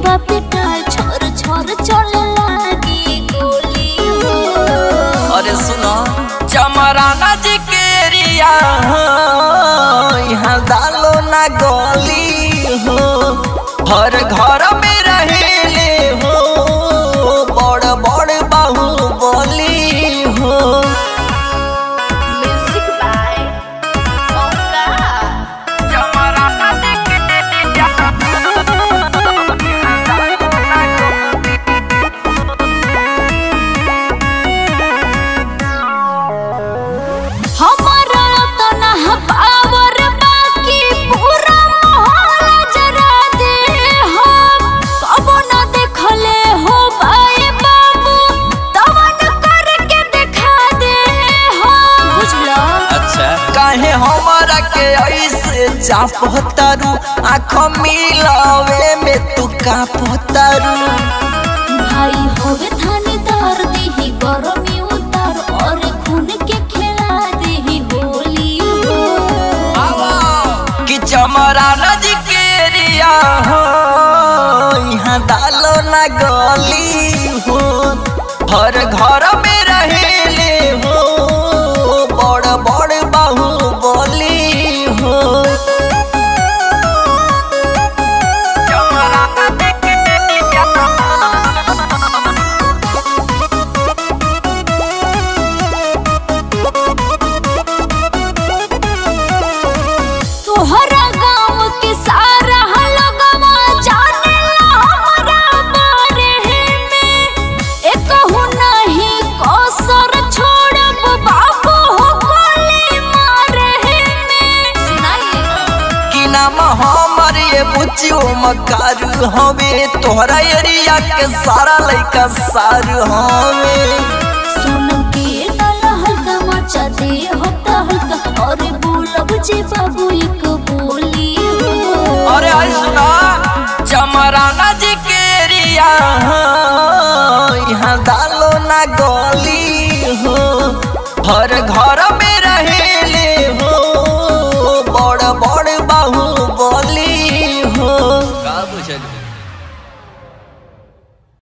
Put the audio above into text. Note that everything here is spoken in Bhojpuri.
पिटाई छोर छोर चले लागी गोली हो अरे सुनो चमराना जी के एरिया हो यहाँ डालो ना गली हो हर घर में रहेले हो बड़ बड़ बाहुबली हो म्यूजिक बाय ओंकार चमराना जी के एरिया हमारा तो ना पावर बाकी पूरा मोहल्ला जरा दे हम कबो ना देखले हो बाए बाबू तवन करके दिखा दे हम बुझला अच्छा काहे हमारा के ऐसे चापतारू आँख मिलावे में तू कापतारू भाई होवे थानेदार देही गरमी उतार और खून के खिला देही होली हो कि चमराना जी के एरिया हो यहाँ डालो ना गली हो हर घर में रहेले हो बड़ बड़ बाहुबली हो चमराना जी के एरिया तोहरा गांव के सारा लगवा जाने ला हमरा बारे में एकहु नहीं कसर छोड़ब बाबू हो गोली मारे में सुनाइए कि नाम हमर ये बुच्चियो मकारू हवे तोहरा एरिया के सारा लइका सारू हवे सोनम के डाल हल्का मचा दे होता हल्का और बोलब जे बाबू एक बोली हो अरे आई सुना चमराना जी के एरिया यहाँ